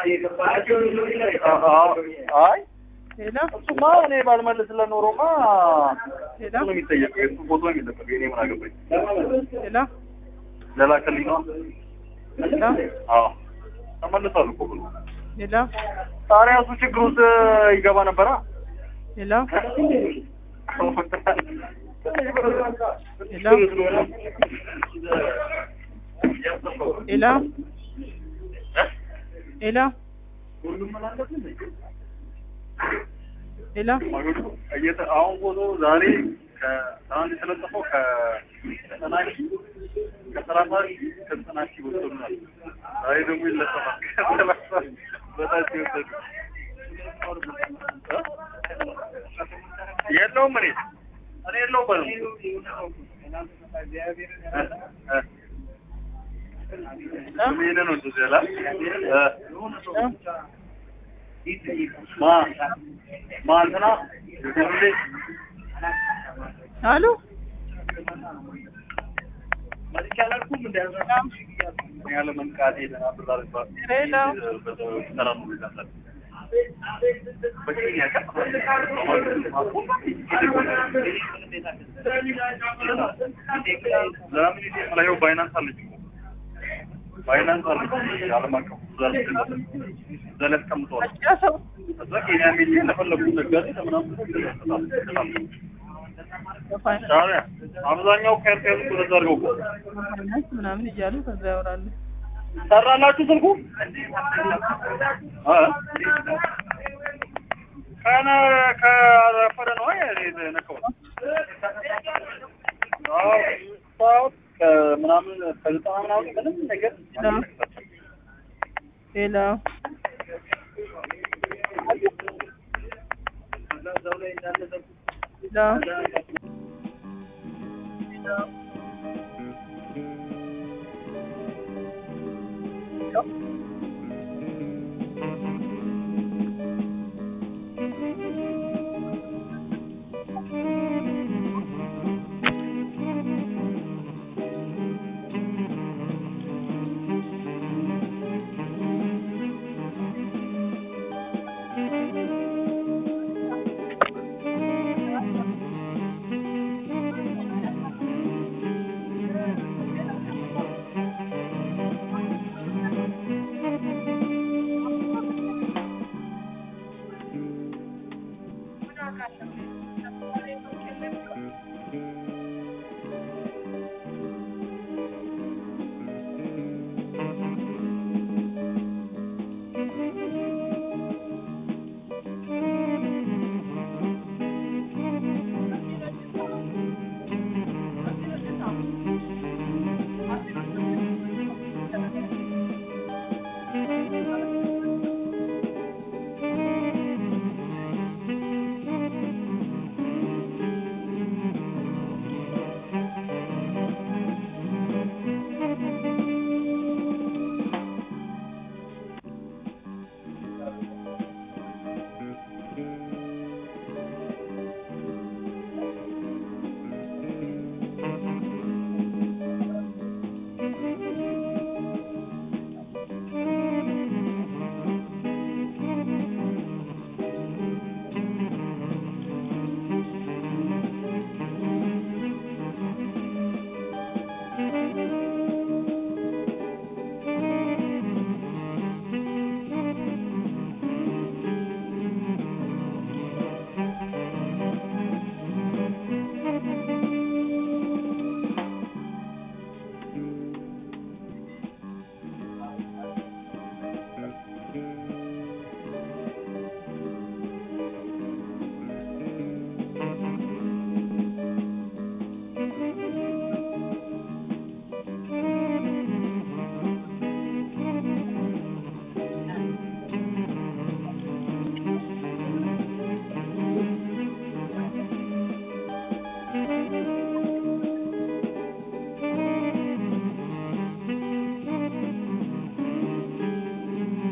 አይ ሄሎ እሱማ እኔ ባልመልስለት ኖሮማ ሄሎ እሱ ነው የሚጠየቀው። የእሱ ፎቶ ነው የሚለቀቀው። የእኔ ምን አገባኝ? ሄሎ ለላከልኝ ነው። ሄሎ አዎ ተመልሷል እኮ ብሎ ሄሎ ታዲያ እሱ ችግር ውስጥ ይገባ ነበራ። ሄሎ ሄሎ ሄሎ ሄሎ እየተ- አሁን ፎቶ ዛሬ ከትናንት የተለጠፈው ከዘጠና ሺህ ከሰላሳ ሺህ ከዘጠና ሺህ ወሰዱናል። ዛሬ ደግሞ ይለጠፋል ከሰላሳ በታች የወሰዱ የለውም እኔ እኔ የለውበትም ስሜን ነው እንደዚህ ያላ ማ ማ እንትና ሁሌ አሉ ያለ መንቃቴ ተናብራል ባል ሄሎ ሰላም ነው ይላል በኬንያ ለምን ባይናንስ አለች እኮ ባይናንስ አለች ዓለም አቀፍ ዘለ አስቀምጠዋል ሰው እዛ ኬንያ ሜ ለፈለጉት ነጋዴ ለምናምን ሻዕቢያ አብዛኛው ከኤርትራ ያሉት ወደዛ አድርገው እኮ ፋይናንስ ምናምን እያሉ ከዛ ያወራሉ። ሰራላችሁ ስልኩ እ ከነ ከረፈደ ነው ነከው ከምናምን ከዘጠና ምናምን ምንም ነገር ሄሎ ሄሎ